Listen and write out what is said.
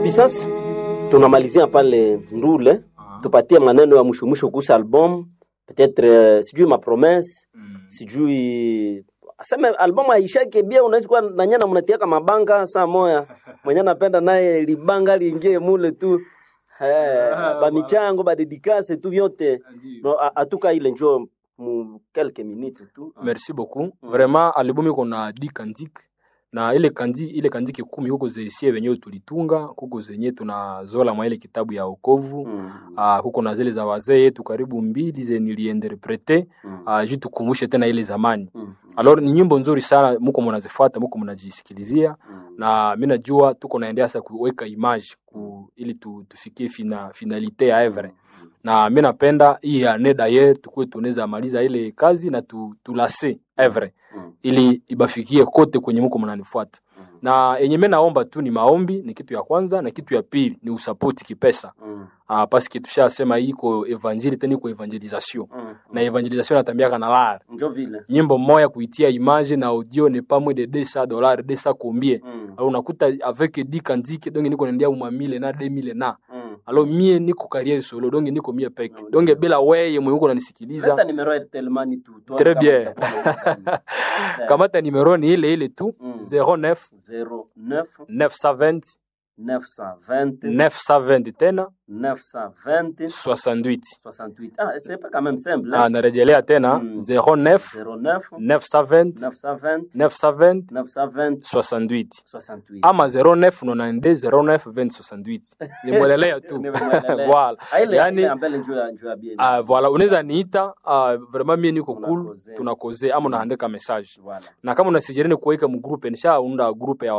hivi sasa tunamalizia pale Ndule, tupatie maneno ya mwisho mwisho kuhusu album peut-être, euh, sijui ma promesse sijui aseme album aishake bia, unaweza kuwa na nyana mnatiaka mabanga saa moya mwenye napenda naye libanga liingie mule tu eh, ba michango ba dedikase tu vyote no, a- atuka ile njo mu quelques minutes tu merci beaucoup vraiment album iko na di kandik na ile kandi ile kandiki kumi huko zesie wenyewe tulitunga huko zenye tunazola mwa ile kitabu ya okovu Mm, uh, huko na zile za wazee yetu karibu mbili ze niliinterprete mm, uh, juu tukumbushe tena ile zamani mm, alors ni nyimbo nzuri sana muko mnazifuata muko mnajisikilizia mm. na mi najua tuko naendea sasa kuweka image ku, ili tu, tufikie fina, finalite ya evre na mi napenda hii ane dayer tukuwe tunaweza maliza ile kazi na tu, tulase evre Mm. ili ibafikie kote kwenye muko mnanifuata Mm. na yenye mi naomba tu ni maombi ni kitu ya kwanza na kitu ya pili ni usapoti kipesa Mm, ah, paske tushasema iko evanjili tena iko evangelisation mm, na evangelisation natambiaka na lar njo vile nyimbo moya kuitia image na audio ne pas moins de 200 dollars 200 combien Mm, alors unakuta avec 10 kanziki donge niko naendea uma mille na 2000 na mm. alors mie niko carrière solo donge niko mie peke Mm. donge bila weye mwenye uko unanisikiliza Leta numero ya Telmani tu tu Très kama bien. utakuwa na- kamata numero ni ile ile tu Mm. 09 09 920 920 920 tena 920 68 68. Ah, c'est pas quand même simple. ah, Hein? narejelea tena Mm. 09 09 920 920 920 920 68 68. ama 09 92 09 20 68 nimwelelea tu Nimemwelelea. voilà Ah, ile- yani ile ambele njoo ya- njoo ya bien. Ah, voilà unaweza niita uh, vraiment mie niko cool Tunakoze. tunakoze ama unaandika message Voilà. na kama unasijereni kuweka mgrupe nishaunda grupe ya